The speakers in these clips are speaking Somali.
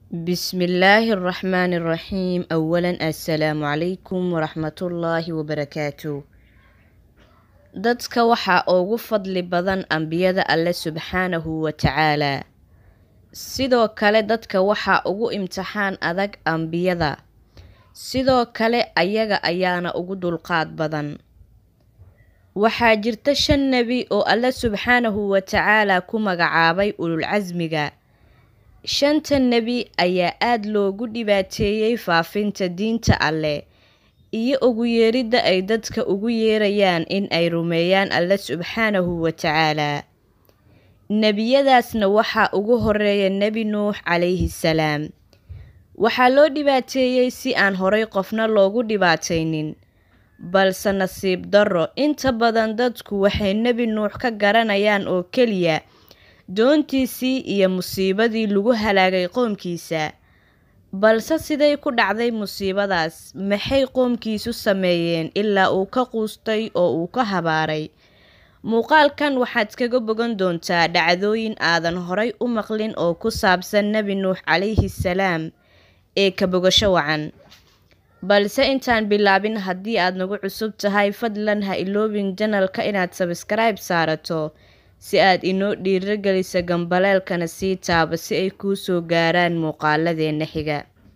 بسم الله الرحمن الرحيم أولا السلام عليكم ورحمة الله وبركاته dadka waxaa ugu fadli badan ambiyada alle subxaanahu wa tacaalaa sidoo kale dadka waxaa ugu imtixaan adag ambiyada sidoo kale ayaga ayaana ugu dulqaad badan waxaa jirta shan nebi oo alle subxaanahu wa tacaalaa ku magacaabay ululcasmiga shanta nebi ayaa aada loogu dhibaateeyey faafinta diinta alleh iyo ugu yeeridda ay dadka ugu yeerayaan in ay rumeeyaan alle subxaanahu wa tacaalaa nebiyadaasna waxaa ugu horeeya nebi nuux calayhi salaam waxaa loo dhibaateeyey si aan horay qofna loogu dhibaataynin balse nasiib darro inta badan dadku waxay nebi nuux ka garanayaan oo keliya doontiisii iyo musiibadii lagu halaagay qoomkiisa balse siday ku dhacday musiibadaas maxay qoomkiisu sameeyeen ilaa uu ka quustay oo uu ka habaaray muuqaalkan waxaad kaga bogan doontaa dhacdooyin aadan horay u maqlin oo ku saabsan nebi nuux calayhi salaam ee ka bogasho wacan balse intaan bilaabin haddii aad nagu cusub tahay fadlan ha iloobin janalka inaad sabskaraib saarato si aad inoo dhiirageliso gambaleelkana sii taaba si ay kuu soo gaaraan muuqaaladeena xiga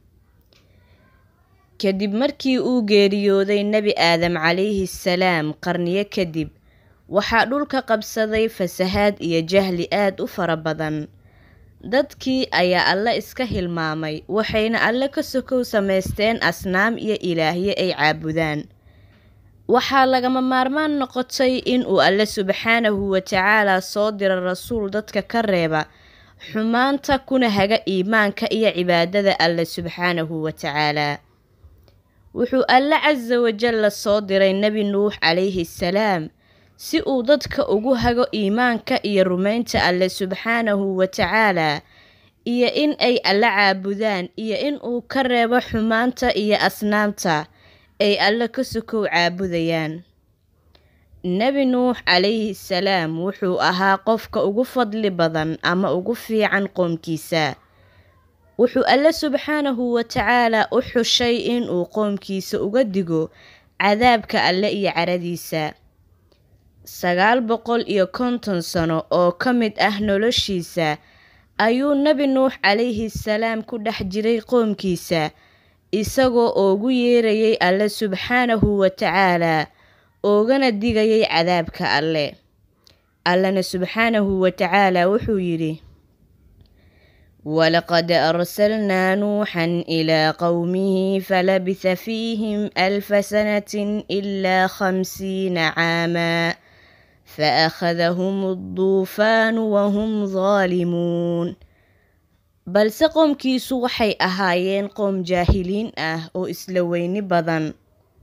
kadib markii uu geeriyooday nebi aadam calayhi salaam qarniyo kadib waxaa dhulka qabsaday fasahaad iyo jahli aad u fara badan dadkii ayaa alle iska hilmaamay waxayna alle ka sokow samaysteen asnaam iyo ilaahyo ay caabudaan waxaa lagama maarmaan noqotay in uu alle subxaanahu wa tacaalaa soo diro rasuul dadka ka reeba xumaanta kuna haga iimaanka iyo cibaadada alle subxaanahu wa tacaalaa wuxuu alle casa wajalla soo diray nebi nuux calayhi salaam si uu dadka ugu hago iimaanka iyo rumaynta alle subxaanahu wa tacaalaa iyo in ay alle caabudaan iyo in uu ka reebo xumaanta iyo asnaamta ay alle ka sokow caabudayaan nebi nuux calayhi salaam wuxuu ahaa qofka ugu fadli badan ama ugu fiican qoomkiisa wuxuu alle subxaanahu wa tacaalaa u xushay inuu qoomkiisa uga digo cadaabka alle iyo caradiisa sagaal boqol iyo konton sano oo ka mid ah noloshiisa ayuu nebi nuux calayhi salaam ku dhex jiray qoomkiisa isagoo oogu yeerayay alle subxaanahu wa tacaalaa oogana digayay cadaabka alle allena subxaanahu wa tacaalaa wuxuu yidhi walaqad arsalnaa nuuxan ilaa qowmihi falabitha fiihim alfa sanatin ilaa khamsiina caamaa faakhadahum adduufaanu wahum daalimuun balse qoomkiisu waxay ahaayeen qoom jaahiliin ah oo isla weyni badan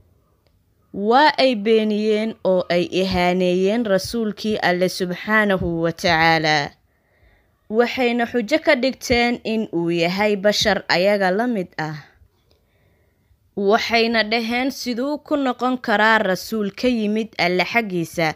waa ay beeniyeen oo ay ihaaneeyeen rasuulkii alle subxaanahu wa tacaalaa waxayna xujo ka dhigteen in uu yahay bashar ayaga la mid ah waxayna dhaheen siduu ku noqon karaa rasuul ka yimid alle xaggiisa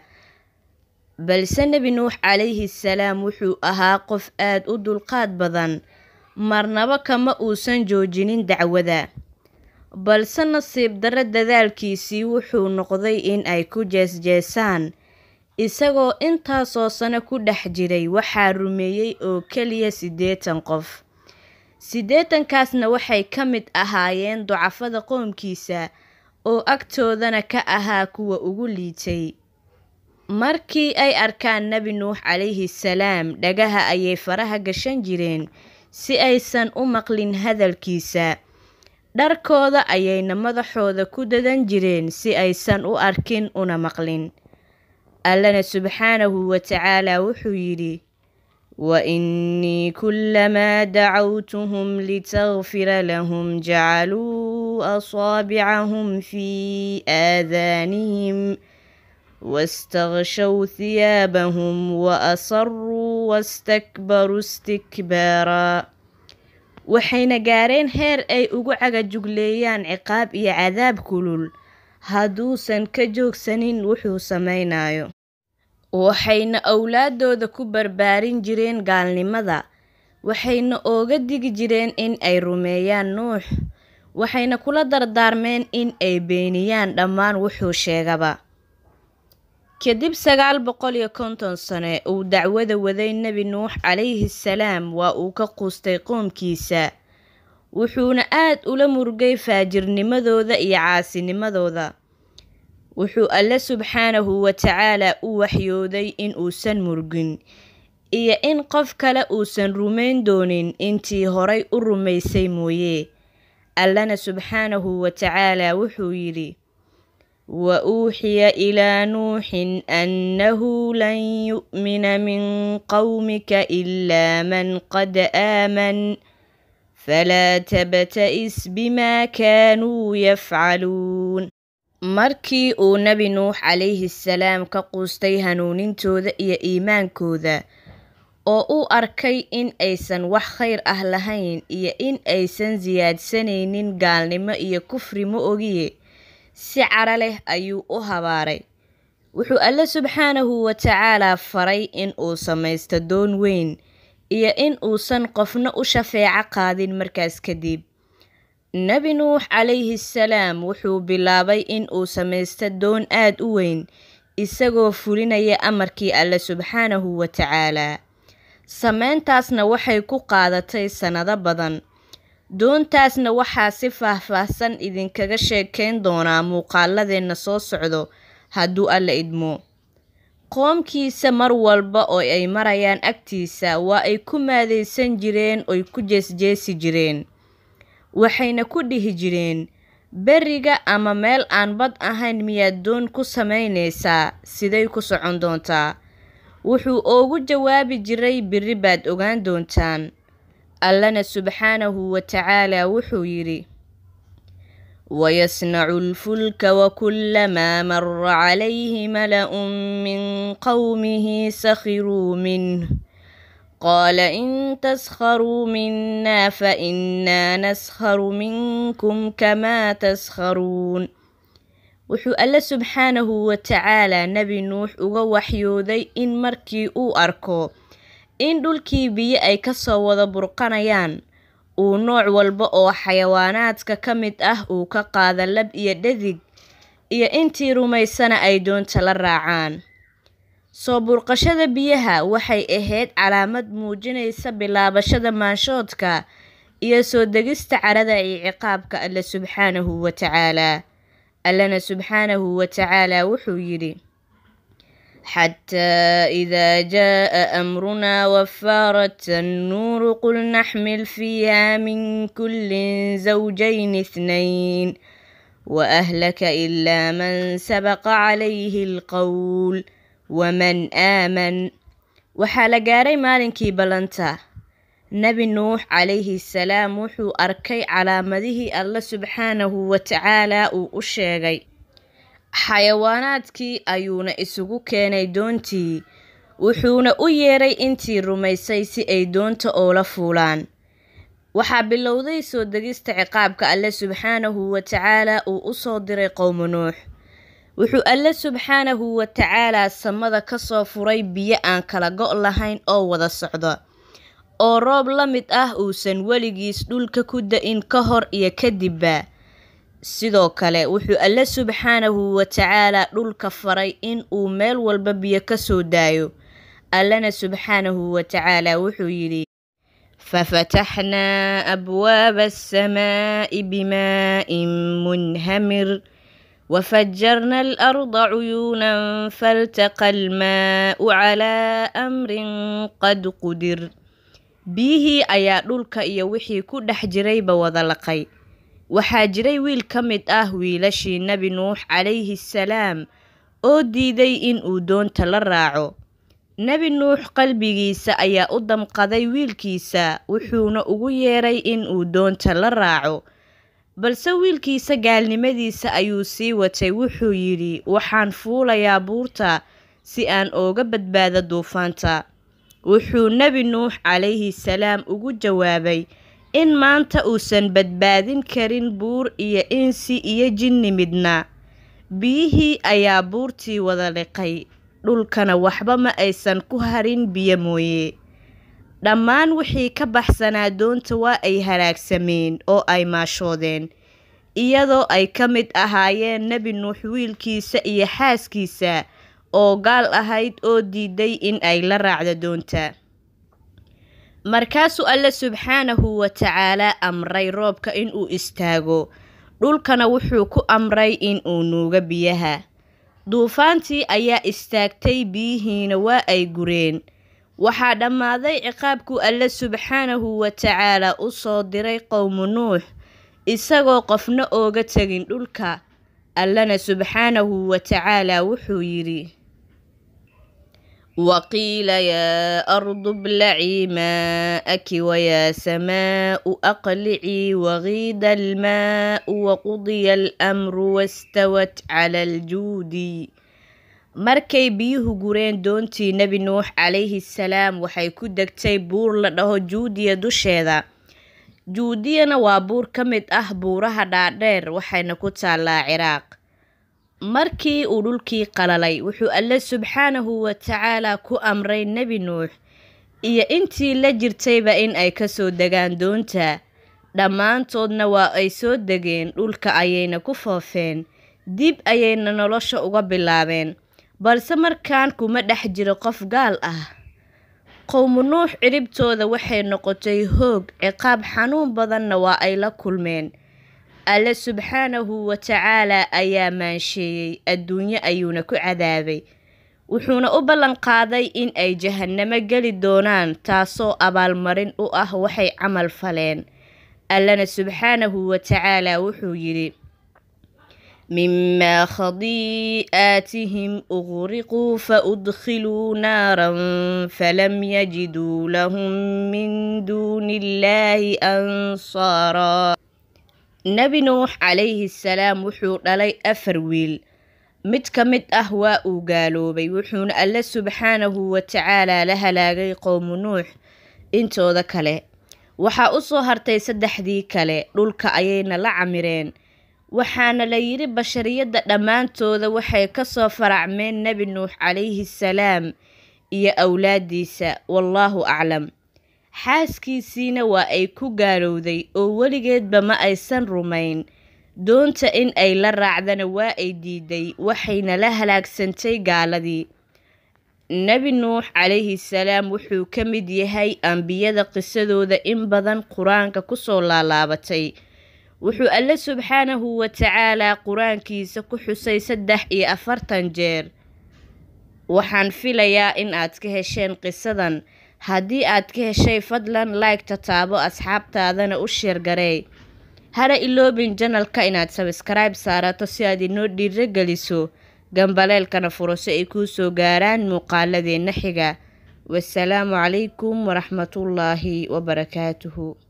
balse nebi nuux calayhi salaam wuxuu ahaa qof aad u dulqaad badan marnaba kama uusan joojinin dacwada balse nasiib darro dadaalkiisii wuxuu noqday in ay ku jeesjeesaan isagoo intaasoo sano ku dhex jiray waxaa rumeeyey oo keliya siddeetan qof siddeetankaasna waxay ka mid ahaayeen ducafada qoomkiisa oo agtoodana ka ahaa kuwa ugu liitay markii ay arkaan nebi nuux calayhi salaam dhagaha ayay faraha gashan jireen si aysan u maqlin hadalkiisa dharkooda ayayna madaxooda ku dadan jireen si aysan u arkin una maqlin allena subxaanahu wa tacaalaa wuxuu yidhi wa innii kullamaa dacawtuhum litakfira lahum jacaluu asaabicahum fii aadaanihim wastakshow hiyaabahum wa asaruu wastakbaruu istikbaaraa waxayna gaareen heer ay ugu cagajugleeyaan ciqaab iyo cadaab kulul hadduusan ka joogsanin wuxuu samaynayo waxayna owlaadooda ku barbaarin jireen gaalnimada waxayna ooga digi jireen in ay rumeeyaan nuux waxayna kula dardaarmeen in ay beeniyaan dhammaan wuxuu sheegaba kadib sagaal boqol iyo konton sane uu dacwada waday nebi nuux calayhi salaam waa uu ka quustay qoomkiisa wuxuuna aad ula murgay faajirnimadooda iyo caasinimadooda wuxuu alle subxaanahu watacaalaa u waxyooday in uusan murgin iyo in qof kale uusan rumayn doonin intii horay u rumaysay mooye allana subxaanahu watacaalaa wuxuu yidhi wa uuxiya ilaa nuuxin annahu lan yu'mina min qowmika ilaa man qad aaman falaa tabta'is bimaa kaanuu yafcaluun markii uu nebi nuux calayhi salaam ka quustay hanuunintooda iyo iimaankooda oo uu arkay in aysan wax khayr ah lahayn iyo in aysan siyaadsanaynin gaalnimo iyo kufri ma ogiye si cara leh ayuu u habaaray wuxuu alle subxaanahu watacaalaa faray in uu samaysto doon weyn iyo in uusan qofna u shafeeco qaadin markaas kadib nebi nuux calayhi salaam wuxuu bilaabay in uu samaysto doon aad u weyn isagoo fulinaya amarkii alle subxaanahu watacaalaa sameyntaasna waxay ku qaadatay sannado badan doontaasna waxaa si faah-faahsan idinkaga sheekayn doonaa muuqaaladeenna soo socdo hadduu alla idmo qoomkiisa mar walba oo ay marayaan agtiisa waa ay ku maadaysan jireen oy ku jeesjeesi jireen waxayna ku dhihi jireen beriga ama meel aan bad ahayn miyaad doon ku samaynaysaa siday ku socon doontaa wuxuu oogu jawaabi jiray biri baad ogaan doontaan allana subxaanahu watacaalaa wuxuu yidhi wayasnacu lfulka wakulamaa mara calayhi mala-un min qowmihi sakhiruu minh qaala in taskharuu minaa fainaa naskharu minkum kamaa taskharuun wuxuu alle subxaanahu watacaalaa nebi nuux uga waxyooday in markii uu arko in dhulkii biyo ay kasoo wada burqanayaan uu nooc walba oo xayawaanaadka ka mid ah uu ka qaada lab iyo dhadig iyo intii rumaysana ay doonta la raacaan soo burqashada biyaha waxay ahayd calaamad muujinaysa bilaabashada maanshoodka iyo soo degista carada iyo ciqaabka alle subxaanahu watacaalaa allana subxaanahu watacaalaa wuxuu yidhi xataa idaa jaa amrunaa wafaarat annuuru qul naxmil fiiha min kullin zawjayn ithnayn waahlaka ilaa man sabaqa calayhi alqowl waman aaman waxaa la gaaray maalinkii ballanta nebi nuux calayhi salaam wuxuu arkay calaamadihii alle subxaanahu watacaalaa uu u sheegay xayawaanaadkii ayuuna isugu keenay doontii wuxuuna u yeeray intii rumaysay si ay doonta oola fuulaan waxaa bilowday soo degista ciqaabka alle subxaanahu watacaalaa uu u soo diray qowmu nuux wuxuu alle subxaanahu watacaalaa samada kasoo furay biyo aan kala go' lahayn oo wada socda oo roob la mid ah uusan weligiis dhulka ku da-in ka hor iyo kadibba sidoo kale wuxuu alle subxaanahu watacaalaa dhulka faray in uu meel walba biyo kasoo daayo allana subxaanahu watacaalaa wuxuu yidhi fafataxnaa abwaaba asamaa'i bimaa'in munhamir وفجرنا الأرض عيونا فالتقى الماء على أمر قد قدر biyihii ayaa dhulka iyo wixii ku dhex jirayba wada laqay waxaa jiray wiil ka mid ah wiilashii nebi nuux calayhi salaam oo diiday in uu doonta la raaco nebi nuux qalbigiisa ayaa u damqaday wiilkiisa wuxuuna ugu yeeray in uu doonta la raaco balse wiilkiisa gaalnimadiisa ayuu sii watay wuxuu yidhi waxaan fuulayaa buurta si aan ooga badbaado duufaanta wuxuu nebi nuux calayhi salaam ugu jawaabay in maanta uusan badbaadin karin buur iyo insi iyo jinni midna biyihii ayaa buurtii wada liqay dhulkana waxba ma aysan ku harin biyo mooye dhammaan wixii ka baxsanaa doonta waa ay halaagsameen oo ay maashoodeen iyadoo ay ka mid ahaayeen nebi nuux wiilkiisa iyo xaaskiisa oo gaal ahayd oo diiday in ay la raacdo doonta markaasuu alle subxaanahu wa tacaalaa amray roobka inuu istaago dhulkana wuxuu ku amray inuu nuugo biyaha duufaantii ayaa istaagtay biyihiina waa ay gureen waxaa dhammaaday ciqaabkuu alle subxaanahu wa tacaalaa u soo diray qowmu nuux isagoo qofna ooga tegin dhulka allana subxaanahu wa tacaalaa wuxuu yidhi waqiila yaa ardu blacii maa'aki wayaa samaa'u aqlicii waqiida almaa'u waqudiya almru wastawat cala aljuudi markay biyuhu gureen doontii nebi nuux calayhi salaam waxay ku degtay buur la dhaho juudiya dusheeda juudiyana waa buur ka mid ah buuraha dhaadheer waxayna ku taallaa ciraaq markii uu dhulkii qalalay wuxuu alle subxaanahu wa tacaalaa ku amray nebi nuux iyo intii la jirtayba in ay kasoo degaan doonta dhammaantoodna waa ay soo degeen dhulka ayayna ku foofeen dib ayayna nolosha uga bilaabeen balse markaan kuma dhex jiro qof gaal ah qowmu nuux ciribtooda waxay noqotay hoog ciqaab xanuun badanna waa ay la kulmeen alle subxaanahu wa tacaalaa ayaa maansheeyey adduunyo ayuuna ku cadaabay wuxuuna u ballan qaaday in ay jahannamo geli doonaan taasoo abaalmarin u ah waxay camal faleen allana subxaanahu wa tacaalaa wuxuu yidhi mimaa khadii'aatihim uqriquu faudkhiluu naaran falam yajiduu lahum min duuni illaahi ansaaraa nebi nuux calayhi salaam wuxuu dhalay afar wiil mid ka mid ah waa uu gaaloobay wuxuuna alle subxaanahu wa tacaalaa la halaagay qowmu nuux intooda kale waxaa u soo hartay saddexdii kale dhulka ayayna la camireen waxaana la yidhi bashariyadda dhammaantooda waxay ka soo faracmeen nebi nuux calayhi salaam iyo awlaadiisa wallaahu aclam xaaskiisiina waa ay ku gaalowday oo weligeedba ma aysan rumayn doonta in ay la raacdana waa ay diiday waxayna la halaagsantay gaaladii nebi nuux calayhi salaam wuxuu ka mid yahay ambiyada qisadooda in badan qur-aanka kusoo laalaabatay wuxuu alle subxaanahu wa tacaalaa qur-aankiisa ku xusay saddex iyo afartan jeer waxaan filayaa in aad ka hesheen qisadan haddii aad ka heshay fadlan like-ta taabo asxaabtaadana u sheergarey hana iloobin janalka inaad sabskribe saarato si aad inoo dhiiro geliso gambaleelkana furo si ay kuu soo gaaraan muuqaaladeenna xiga wasalaamu calaykum waraxmatullaahi wabarakaatuhu